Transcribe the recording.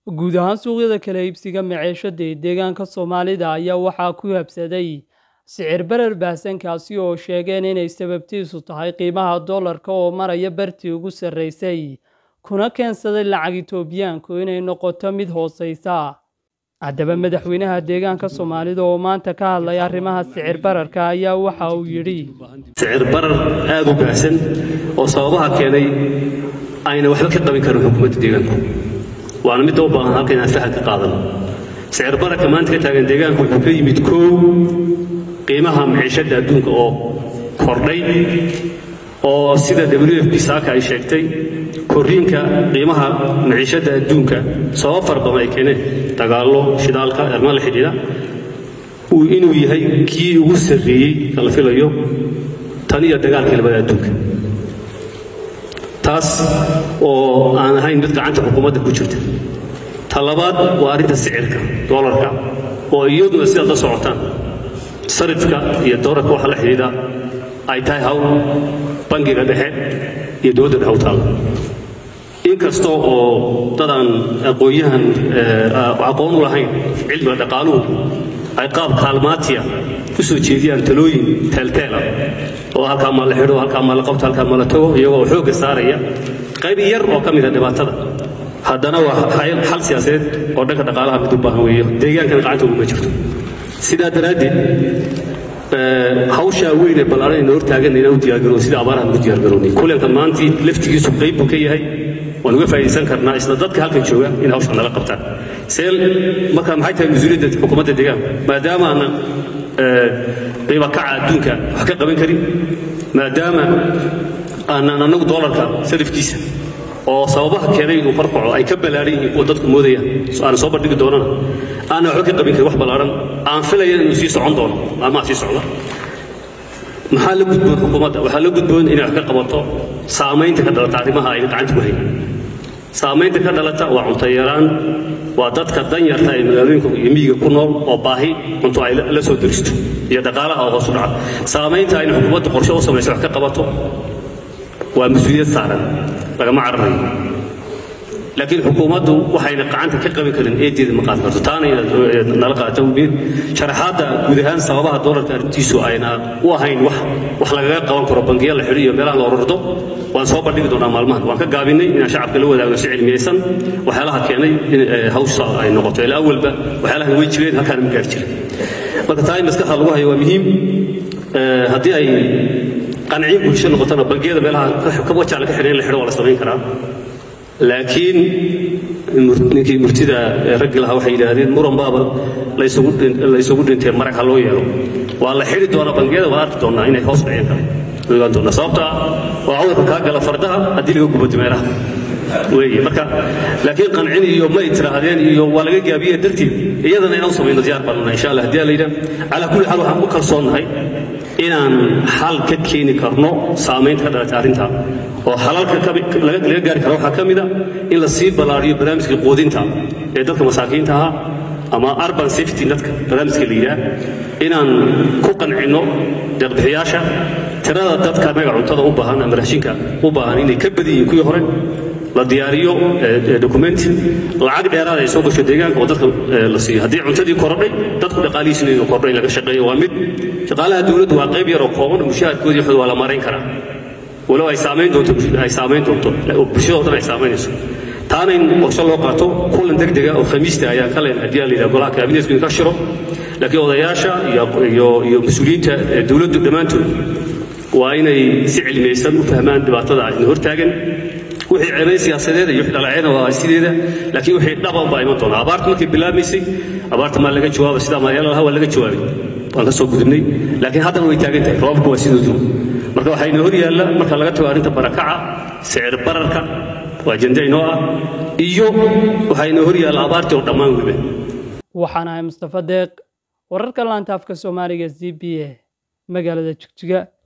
guud ahaan suuqyada kala iibsiga maciishada ee deegaanka soomaalida ayaa waxaa ku habsaday sicir barar baahsankaasi oo sheegeen inay sababtiisu tahay qiimaha doolarka oo maraya bartii ugu sarreysay kuna keensaday lacag itoobiyaanku inay noqoto mid hooseysa haddaba madaxweynaha deegaanka soomaalida oo maanta ka hadlaya arrimaha sicir bararka ayaa waxa uu yidhi sicir barar aada u baahsan oo sababaha keenay ayna waxba ka qabin karin xukuumadda deegaanku waana midda u baahan halka inaan fahal ka qaadano sicir bararka maanta ka taagan deegaanku wuxuu ka yimid koow qiimaha maciishadda adduunka oo kordhay oo sida w f b saaka ay sheegtay korriinka qiimaha maciishadda adduunka sabab fara badan ay keeneen dagaallo shidaalka arrimaha la xidhiidha inuu yahay kii ugu sarreeyey kala filayo tan iyo dagaalkii labada adduunka taas oo aan ahayn mid gacanta xukuumadda ku jirta ta labaad waa arrinta sicirka doolarka oo iyaduna sidaad la socotaan sarifka iyo doolarka waxa la xidhiidha ay tahay hawl bangiga dhexe iyo dowladda dhexe u taalla inkastoo oo dadaan aqoon-yahan aqoon u lahayn cilmiga dhaqaaluhu ay qaab kaalmaatiya u soo jeediyaan talooyin teelteela oo halkaa maa la xidho halkaa maa la qabto halkaa maa la tago iyagoo xoogga saaraya qayb yar oo ka mida dhibaatada haddana waa xal siyaasadeed oo dhanka dhaqaalaha mid u baahan weeyo deegaankana gacanta uguma jirto sidaa daraaddeed hawshaa weyn ee ballaaran ayna hortaagan inaan u diyaargaroon sida abaarahan ugu diyaargaroonay kulanka maantii laftigiisu qayb buu ka yahay waan uga faa'iidaysan karnaa isla dadka halkan jooga in hawsha nala qabtaan seel marka maxay tahay mas-uuliyadda xukuumadda deegaanka maadaama aanan qiiba kaca adduunka wax ka qaban karin maadaama aanan annagu doolarka sarifkiisa oo sababaha keenay inuu farfaco ay ka ballaaran yihiin kuwa dadku moodayaan aan soo bandhigi doonana aanan waxba ka qabin karin wax ballaaran aan filaya inuu sii socon doono maalmaha sii socda maxaa la gudboon xukuumadda waxaa la gudboon inay wax ka qabato saamaynta ka dhalata arrimaha ay gacanta ku hayaan saamaynta ka dhalata waa cunto yaraan waa dadka danyarta ee magaalooyinka iyo miyiga ku nool oo baahi cunto ay la soo deristo iyo dhaqaalaha oo hoos u dhaca saamaynta ayna xukuumadda qorshe u samayso wax ka qabato waa mas-uuliyad saaran lagama cararayo laakiin xukuumaddu waxayna gacanta ka qaban karin eedeeda ma qaadi karto taana inaad nala qaadata umiid sharaxaadda guud ahaan sababaha doolarka arrintiisu ayna u ahayn wax wax lagaga qaban karo bangiya la xidho iyo meelaha la ururdo waan soo bandhigi doonaa maalmahan waan ka gaabinay inaan shacabka la wadaagno si cilmiyaysan waxyaalaha keenay in hawsha ay noqoto ilaa awalba waxyaalahan way jireen halkaana ma gaari jirin marka taa in maskaxda lagu hayo waa muhiim haddii ay qanciin bulsho noqotona bangiyada meelaha wajacla ka xidhan in la xidho waa la samayn karaa laakiin ninkii murtida raggi lahaa waxay yidhaahdeen muran baaba laysugu dhintee marag ha loo yeelo waa la xidhi doonaa bangiyada waa arki doonaa inay hoos dhicin kale ogaan doonaa sababta waa cudurka kaa gala fardaha haddii laga gubo dimeeraha weeye marka laakiin qancin iyo may tiraahdeen iyo waa laga gaabiye darteed iyadana inaan u samayno diyaar baanuna insha allah haddii la yidhaah calaa kulli xaal waxaan ku kalsoonnahay inaan xal ka keeni karno saamaynta ka dhalatay arrinta oo xalalka laga gaari karo waxaa ka mida in la sii ballaariyo barnaamijka quudinta ee dadka masaakiinta ahaa ama urban safety dadka barnaamijka la yidhaah inaan ku qancinno deeqbixiyaasha tirada dadka annaga cuntada u baahan ama raashinka u baahan inay ka badan yihiin kuwii hore la diyaariyo documenti lacag dheeraad ay soo gasho deegaanka oo dadka la siiyo haddii cuntadii korodhay dadku dhaqaalihiisina inuu kordhay in laga shaqeeyo waa mid shaqaalaha dowladdu waa qayb yaroo kooban oo mushaharkoodii waxooda waa la marayn karaa walow ay saamayn doonto ay saamayn doonto bulshadoo dhan ay saamaynayso taana in qorshe loo qaato kulan degdega oo khamiista ayaa ka leen haddii la yidhaha golaha kaabineetku in ka shiro laakiin odayaasha iyo iyo mas-uuliyiinta dowladdu dhammaantood waa inay si cilmiyaysan u fahmaan dhibaatada ayna hortaagan wixii ceebayn siyaasadeed iyo wixii dhalaceena waa sideeda laakiin wixii dhaban baa iman doona abaarta markay bilaabmaysay abaarta maa laga jawaaba sidaa maadyaala lahaa waa laga jawaabay waan ka soo gudubnay laakiin haddana way taagan tahay roobabku waa sidoodu marka waxaa inoo hor yaalla marka laga tago arrinta barakaca sicir bararka waa ajende inoo ah iyo waxaa inoo hor yaalla abaartii oo dhammaan weliba waxaan ahay mustafa deeq wararka laanta afka soomaaliga z b a magaalada jigjiga